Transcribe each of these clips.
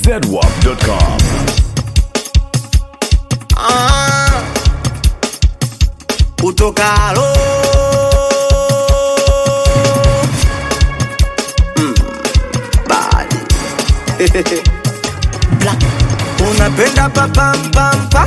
zedwap.com. Ah, utokalo Mm, bad. Black. unapenda papampampa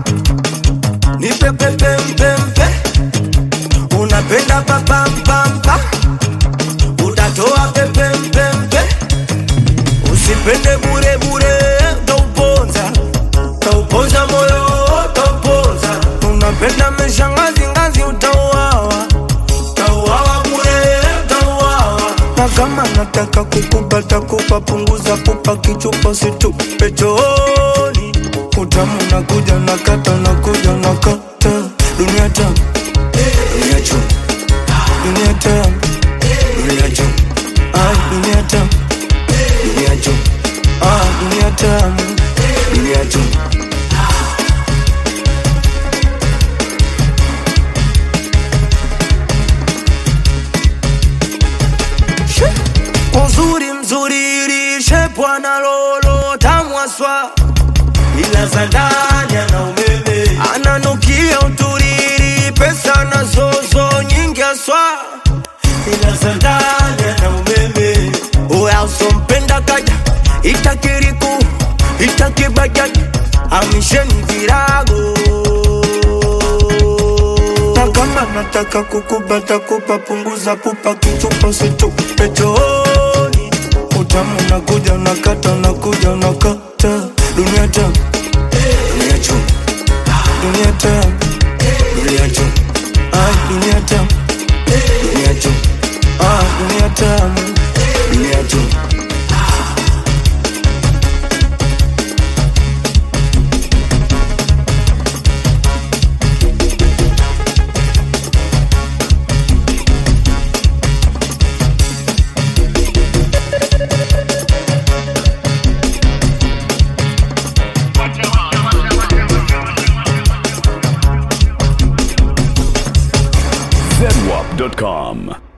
nipepepempempe unapenda papampampa utatoa pepempempe usipende burebure tauponza tauponza moyo tauponza unapenda meshangazi ngazi utauawa tauawa bure tauawa na kama nataka kukupata kupa punguza kupa kichupa situpe chooni utamu nakuja nakata nakuja nakata dunia tamu dunia chum dunia tamu dunia chum ai dunia tamu dunia chum ah dunia tamu dunia chum uzuri mzuri lishe bwana lolo tamwaswa ila za ndani ana umeme ananukia uturiri pesa na zozo nyingi aswa ila za ndani ana umeme uya usompenda kaja itakiriku itakibajaji amisheni virago na kama nataka kukubata kupa punguza pupa kichupa situpe chooni utamu nakuja nakata nakuja nakata dunia tamu dunia chum dunia tamu dunia chum ai dunia tamu dunia chum ah dunia tamu dunia chum zedwap.com.